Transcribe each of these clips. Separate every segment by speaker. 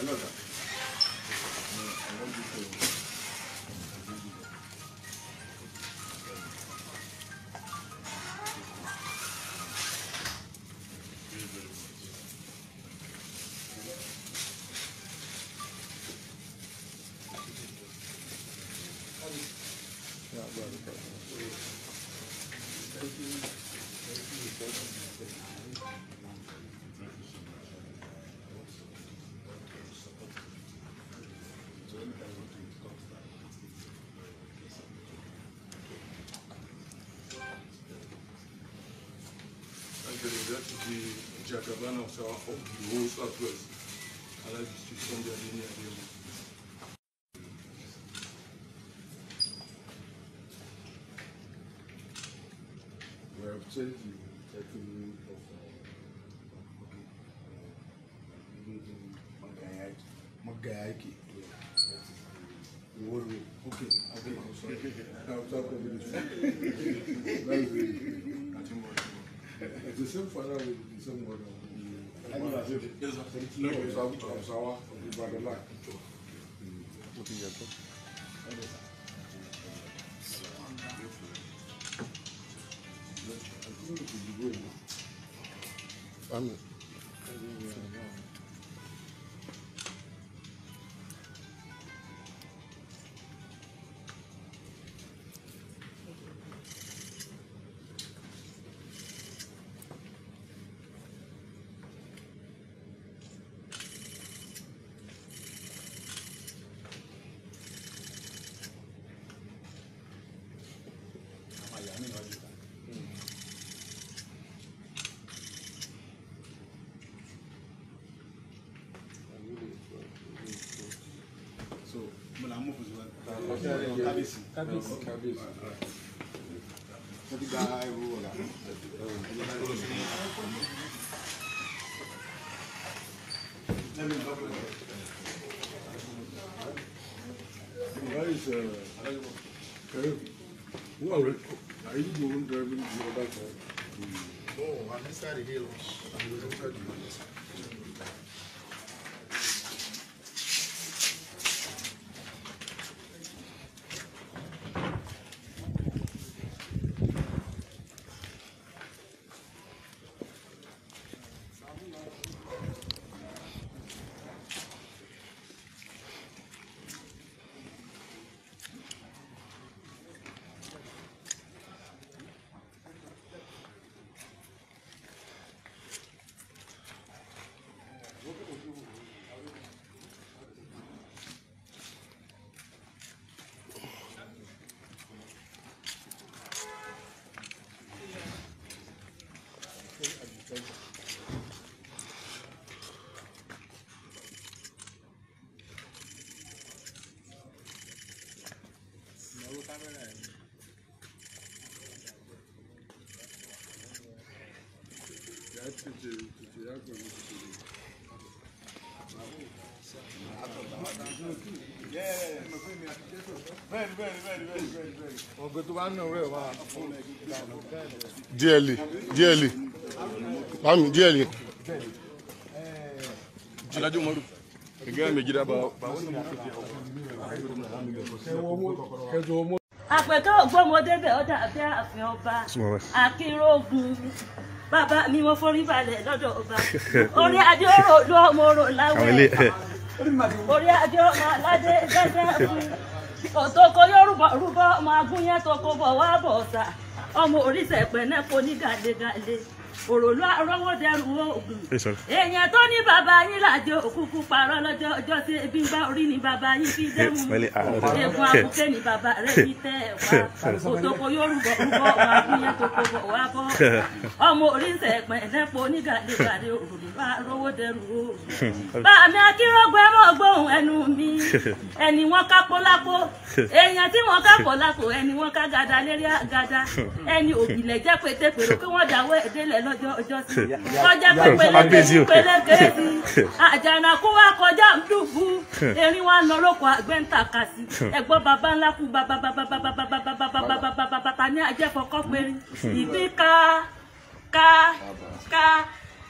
Speaker 1: Actually, that is the Jacobin of our- of the whole Southwest. I like to speak from their linear view. We have changed the title of Magayaki. The word way. Okay, okay, I'm sorry. I'm sorry. That's the, it's the same father with the same mother. Yes, sir. No, it's Abu Hausawa of Ibadan land. I think it should be going.
Speaker 2: Àmín.
Speaker 3: So, mo la mú fún sí wa. Kábíyèsí.
Speaker 2: Kábíyèsí. Kábíyèsí.
Speaker 3: Mo ti gba ẹrú ọ̀gá.
Speaker 1: Where is, uh, Karim? Who are, are you the one driving the other car?
Speaker 3: No, I'm inside the hill. I'm inside the hill.
Speaker 1: That's it, uh, to the other one, to the-
Speaker 3: Bẹ́ẹ̀ni bẹ́ẹ̀ni bẹ́ẹ̀ni bẹ́ẹ̀ni bẹ́ẹ̀ni bẹ́ẹ̀ni.
Speaker 2: Ọ̀gbẹ́ tó bá ń nà rẹ̀ wá. Díẹ̀lì. Díẹ̀lì. Mami díẹ̀lì.
Speaker 1: Alhaji Umaru. Ka gaya mai gida ba ba
Speaker 2: Kẹjọ ọmọ.
Speaker 4: àpẹ̀kẹ́ ògbómọdé bẹ̀ ọ́ dàbí ààfin ọba akínrógun bàbá mi mo forí balẹ̀ lọ́dọ̀ ọba orí adé ọ̀rọ̀ ló ọmọ orò láwẹ̀ orí adé ọmọ aládé gẹ́gẹ́ fún òtòkò yorùbá rúbọ ọmọ agúnyẹ́ tọkọ bọ̀ wá bọ̀ ọ̀sà ọmọ oríṣẹ̀ pẹ̀nẹ́pọ̀ ní gàdégàdé òròlú arọ́wọ́ dẹrù oògùn èèyàn tó ní bàbá yín làjọ òkúkú parọ́ lọ́jọ́ ọjọ́ tí ebi ń bá orí ni bàbá yín fi dẹ́mu egun àbùké ni bàbá rẹ̀ fi tẹ́ ẹ̀ wá òtòkò yorùbá rúbọ ọmọ agúnyẹ́ tọkọ bọ̀ wá bọ̀ ọmọ oríṣẹ̀ pẹ̀nẹ́pọ̀ ní gàdégàdé òròlú arọ́wọ́ dẹrù oògùn bàmí akírọ́gbọ́ ẹ mọ̀ gbóhùn ẹnu mi ẹni wọn kápó lápó èèyàn tí wọn kápó lápò ẹni wọn ká gada lérí àgada ẹni òbílẹ̀ jẹ́ pétépèrò kí wọ́n dáwọ́ ẹ̀dẹ́lẹ̀ lọ́jọ́ ọjọ́ sí kọjá pépélé pélékè sí àjànàkú wa kọjá dùbú erin wa lọ lóko àgbẹ̀ǹtà kà sí ẹ̀gbọ́n baba ńlá kú baba baba baba baba baba baba baba baba ta ní ajẹ́fọ́kọ́ péré ìgbín ká ká ká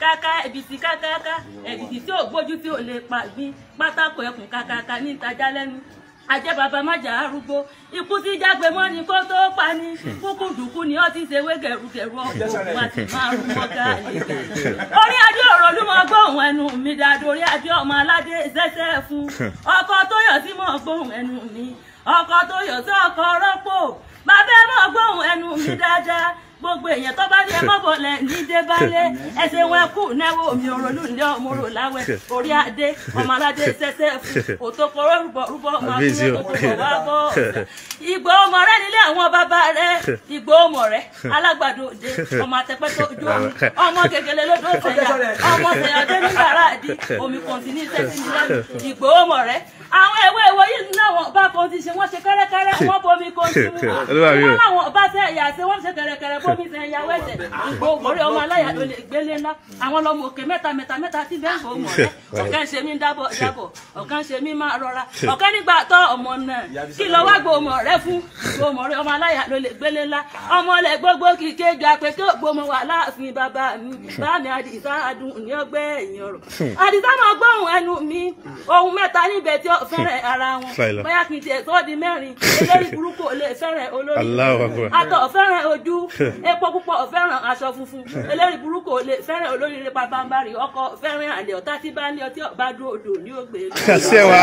Speaker 4: káká ẹ̀bìtì kákáká ẹ̀bìtì tí ò gbójú tí ò lè pa gbin pátákó ẹkùn kákáká ní ìtajà lẹ́nu ajẹ́ bàbá májà arúgbó ikú tí jágbe mọ́ ni kó tó pa ni kúkú dùkú ni ó ti ṣe wé gẹ̀rùgẹ̀rù ọkọ̀ òun àti márùn mọ́gà àlejò orí adé ọ̀rọ̀ ló mọ gbóhùn ẹnu mi dáadọ́ orí adé ọmọ aládé ṣẹ́ṣẹ́ fún ọkọ̀ tó yọ̀ sí mọ́ gbóhùn ẹnu mi ọkọ̀ tó yọ̀ sí ọkọ̀ rọ́pò bàbá ẹ mọ́ gbóhùn ẹnu mi dáadáa gbogbo èèyàn tó bá ní ẹ mọ́ bọ̀lẹ̀ ní débálé ẹsẹ̀ wọn kù náwó mi ò ronú ilé ọmọ rò láwẹ̀ orí adé ọmọ aládé ṣẹṣẹ fún òtòkò rúbọ rúbọ ọmọ akúrò tó tó bọ̀ wá bọ̀ ìgbò ọmọ rẹ nílé àwọn bàbá rẹ ìgbò ọmọ rẹ alágbàdo òde ọmọ àtẹpẹ tó ojú omi ọmọ gègèlè lódò sẹyà ọmọ sẹyà dé ní bàrà àdí omi kan ti ní sẹsì ní lẹ́nu ìgbò ọmọ rẹ àwọn ewé ìwé yìí náà wọn bá kan ti ṣe wọn ṣe kẹrẹkẹrẹ wọn bomi kan ti mú wọn wọn làwọn bá tẹ ẹyà ṣe wọn ṣe kẹrẹkẹrẹ bomi tẹ ẹyà wẹsẹ ìgbò ògbórí ọmọ aláya ló lè gbélé ńlá àwọn lọmọ òkè mẹ́ta mẹ́ta mẹ́ta tí bẹ́ẹ̀ fò mọ̀ rẹ ọ̀kan ṣe mí dábọ̀ dábọ̀ ọ̀kan ṣe mí máa rọra ọ̀kan nígbà tọ́ ọmọ náà kí lọ wá gbòmọ rẹ fún gbòmọ rẹ ọmọ aláya ló lè gbélé ńlá ọmọ lẹ gbogbo kìkì ju àpèké gbòmọ wà láàfin bàbá mi bá mi àdìsá adùn ní ọgbẹ́ ẹ̀yìn ọ̀rọ̀ àdìsá máa gbóhùn ẹnu mi ohun mẹ́ta níbẹ̀ tí ó fẹ́rẹ̀ ara wọn bóyá kì í tiẹ̀ tó di mẹ́rin elórí burúkú ò lè fẹ́rẹ̀ olórí àtọ̀ fẹ́rẹ̀ ojú epo púpọ̀ fẹ́ràn aṣọ funfun elórí burúkú ò lè fẹ́rẹ̀ olórí rẹ pàbàmbarì ọkọ fẹ́rẹ̀ àlè ọ̀tá tí bá ní ọtí ọba dúró odò ní ògbé
Speaker 2: àṣẹ wa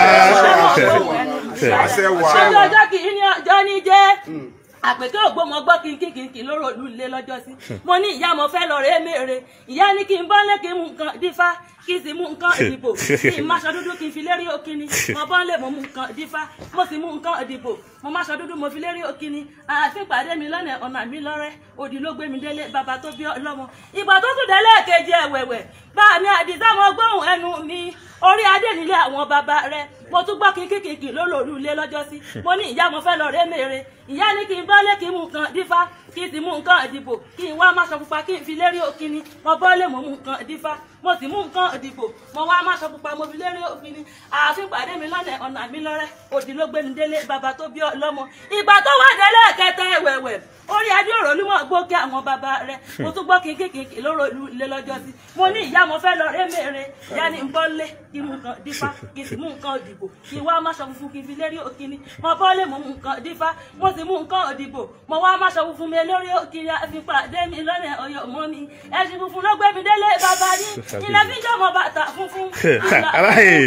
Speaker 4: àṣẹ wa ọjọ́ ọjọ́ kì í ní ọjọ́ ní jẹ́ àpèké ògbómọ gbọ́ kí n kí kí n kí lóró òlu ilé lọ́jọ́ sí mo ní ìyá mo fẹ́ lọ rèé mèrè ìyá ní kí n bọ́lé kí n mú nǹkan dífá kí n sì mú nǹkan ìdìbò kí n máṣọ dúdú kí n fi lérí òkìní mo bọ́lé mo mú nǹkan dífá mo sì mú nǹkan ìdìbò mo máṣọ dúdú mo fi lérí òkìní ààfin pàdé mi lọ́nà ọ̀nà mi lọ́rẹ́ òdì ló gbé mi délé bàbá tó bí ọlọ́mọ ìgbà tó tún délé kejì ẹ̀wẹ̀wẹ̀ bá mi àdìsá mo gbóhùn ẹnu mi orí adé nílé àwọn bàbá rẹ mo tún gbọ́ kí kíkìkì lólòlù ilé lọ́jọ́ sí mo ní ìyá mo fẹ́ lọ ré mèrè ìyá ní kí n bọ́lé kí n mú nǹkan dífá kí n sì mú nǹkan ìdìbò kí n wá máṣọ pupa kí n fi lérí òkìní mo bọ́lé mo mú nǹkan dífá mo sì mú nǹkan ìdìbò mo wá máṣọ pupa mo fi lérí òkìní ààfin pàdé mi lọ́nà ọ̀nà mi lọ́rẹ́ òdì ló gbé mi délé bàbá tó bí ọlọ́mọ ìgbà tó wà délé kẹtẹ ẹ̀wẹ̀wẹ̀ orí adé òròlú mọ̀ gbókè àwọn bàbá rẹ̀ mo tún gbọ́ kí kíkìkì lóró ilé lọ́jọ́ sí mo ní ìyá mo fẹ́ lọ ré mèrè ìyá ní nǹkan lé kí n mú nǹkan dífá kí n sì mú nǹkan ìdìbò kí n wá máṣọ funfun kí n fi lérí òkìní mo bọ́lé mo mú nǹkan dífá mo sì mú nǹkan ìdìbò mo wá máṣọ funfun mi lórí òkìní àfi pàdé mi lọ́nà ọ̀yọ́ mọ́ mi ẹ̀sìn funfun ló gbé mi délé bàbá ní ilẹ̀ fi jọmọ bàtà funfun
Speaker 2: aláyè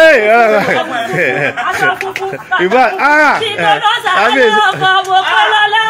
Speaker 4: aṣọ funfun
Speaker 2: ìbá ah
Speaker 4: kí n lọ sàárẹ̀ ọkọ̀ wò kọ́ lọ́lá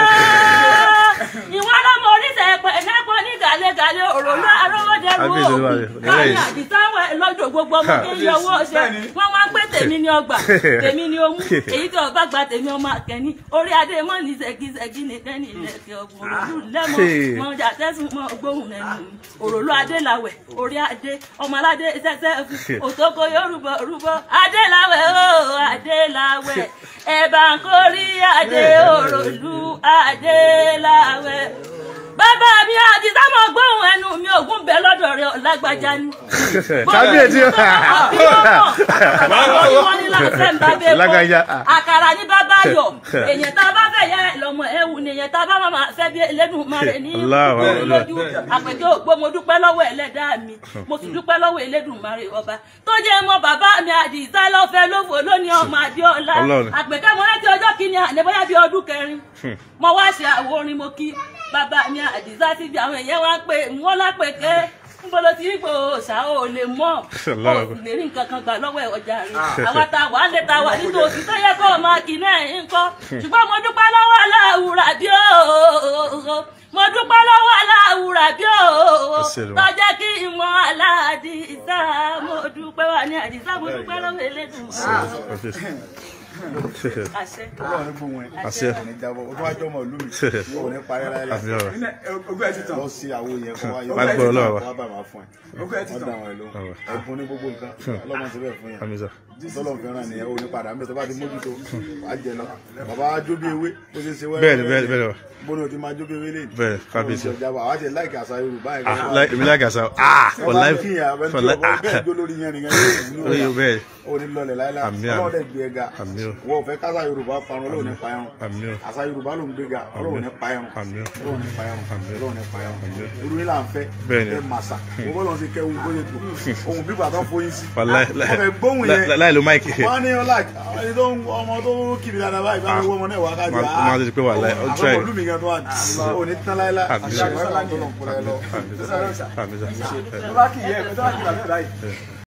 Speaker 4: ìwọ lọmọ oníṣẹ́ ẹ̀pẹ̀ ẹ̀nẹ́pọ̀ ní gàlégàlé òròlú arówódẹ́rù
Speaker 2: Kábíyèsí
Speaker 4: òògùn
Speaker 2: Olúwa rẹ̀.
Speaker 4: káyọ̀ àdìsáwẹ̀ lọ́jọ́ gbogbo ọmọ kí n yọ owó ṣe wọ́n wá ń pé tèmi ní ọgbà tèmi ní ohun èyí tí ọba gba tèmi ọmọ akẹ́ni orí adé mọ́ ní ṣẹ́gíṣẹ́gí nìkan ní ilẹ̀kẹ̀ ọ̀gbọ̀n òròlú lẹ́mọ̀ mọ ọjà tẹ́sùn mọ gbóhùn lẹ́nu mi òròlú adé làwẹ̀ orí adé ọmọ aládé ṣẹ́ṣẹ́ fún òtókò yorùbá rúbọ adé làwẹ̀ ó adé làwẹ̀ ẹ̀bà ń kórí adé òròlú adé làwẹ̀ bàbá mi àti sámọ gbóhùn ẹnu mi ògùn bẹ lọ́dọ̀ rẹ̀ lágbájá ni.
Speaker 2: kábíyèsí
Speaker 4: lágbájá àkàrà ní bàbá yọ èyàn tá a bá fẹ́ yẹ lọ́mọ ẹ̀wù ni èyàn tá a bá máa fẹ́ bí Elédùmarè ní orí lójú àpèké ògbó mo dúpẹ́ lọ́wọ́ ẹlẹ́dàá mi mo sì dúpẹ́ lọ́wọ́ Elédùmarè ọba tó jẹ́ mọ bàbá mi àdìsá lọ́fẹ́ lófo lónìí ọmọ Adéọlá àpèké mo rántí ọjọ́ kìíní ànẹ́bọ́yá bíi ọdún kẹrin mo wá ṣe àwo orin mo kí bàbá mi àdìsá ti bí àwọn èèyàn wá pé wọ́n lápèké nbolo ti rí pé òòṣà ò lè mọ ò sì lè rí nǹkan kan gbà lọ́wọ́ ẹ̀ ọjà rẹ̀ àwa ta wà á lè ta wà nítòsí tó yẹ kó o máa kì náà ń kọ́ ṣùgbọ́n mo dúpẹ́ lọ́wọ́ aláwùrà bí ó mo dúpẹ́ lọ́wọ́ aláwùrà bí ó tọ́jẹ́ kí ìmọ̀ aládìsá mo dúpẹ́ wà ní àdìsá mo dúpẹ́ lọ́wọ́ elédùn àṣẹ
Speaker 3: Ọlọ́run ní gbóhùn ẹ̀.
Speaker 2: Àṣẹ.
Speaker 3: Ní jábọ̀, ó tún wá jọmọ ìlú mi. Ó ní parí láyé.
Speaker 2: àfi ọ̀rọ̀
Speaker 5: ogún ẹ ti tàn
Speaker 3: Lọ sí àwo yẹn kó wá yọ.
Speaker 2: Wá gbọ́ Ọlọ́run wa.
Speaker 3: Wá bá máa fún ẹ.
Speaker 5: ogún ẹ ti
Speaker 3: Wọ́n
Speaker 5: tàn
Speaker 3: dá wọn ẹ̀ lóhùn. Ẹ̀bùn ní gbogbo nǹkan. Ọlọ́run ti bẹ̀ fún yẹn.
Speaker 2: àmì sà
Speaker 3: tọ́lọ̀ fẹ́ràn nìyẹn ó ní padà mẹ́tọ́ bá ti mójútó wàá jẹ lọ bàbá wa jó bí ewé bó ṣe ṣe wẹ́rẹ́
Speaker 2: Bẹ́ẹ̀ni, bẹ́ẹ̀ni, bẹ́ẹ̀ni.
Speaker 3: bó ni o ti máa jó bí ewé lè
Speaker 2: Bẹ́ẹ̀ni, kábíyèsí.
Speaker 3: ìjọba àwọn àti láìkì àṣà Yorùbá yẹn
Speaker 2: Ah, like, èmi like àṣà. Ah, for
Speaker 3: wọ́n bá
Speaker 2: life.
Speaker 3: kí ìyá abẹ́ni
Speaker 2: For
Speaker 3: tí
Speaker 2: life.
Speaker 3: ọkọ
Speaker 2: Ah,
Speaker 3: bẹ́ẹ̀ jó lórí yẹn nìyẹn yóò
Speaker 2: orí
Speaker 3: wúlò
Speaker 2: bẹ́ẹ̀.
Speaker 3: ó ní lọlẹ̀ láíláí
Speaker 2: Àmín, àmín.
Speaker 3: ọlọ́dẹ gbé ga
Speaker 2: Àmín o.
Speaker 3: wọ́n ò fẹ́ kásá Yorùbá parun Ọlọ́run ní payarun
Speaker 2: Àmín o.
Speaker 3: àṣà Yorùbá ló ń gbé ga Ọlọ́run ní payarun
Speaker 2: Àmín o.
Speaker 3: Ọlọ́run ní payarun Ọlọ́run ní payarun irú yín là ń fẹ́
Speaker 2: Bẹ́ẹ̀ni.
Speaker 3: ẹ màsà wọ́n bọ́ lọ́n ti kẹ́ ohun bóyá tó ohun bíbà tó foyín sí
Speaker 2: Wàláì,
Speaker 3: wọ́n fẹ́ gbóhùn
Speaker 2: láì-
Speaker 3: yẹn
Speaker 2: láì- láì lo máìkì.
Speaker 3: wọ́n á ní ọlá ẹni tó ń ọmọ tó kiri dáadáa báyìí báyìí wọ́n ọmọ náà wá kájú
Speaker 2: Má- má ti pé wàláì, ó try.
Speaker 3: àkọ́kọ́ lùmí gan tó wà ò ní tán láíláí
Speaker 2: Àmín.
Speaker 3: àṣà ìwé kan tó lọ kúrẹ́ lọ.
Speaker 2: Àmín sà. Àmín sà.
Speaker 5: tó bá kì í yẹ ẹ tó bá kì í bàbá báyìí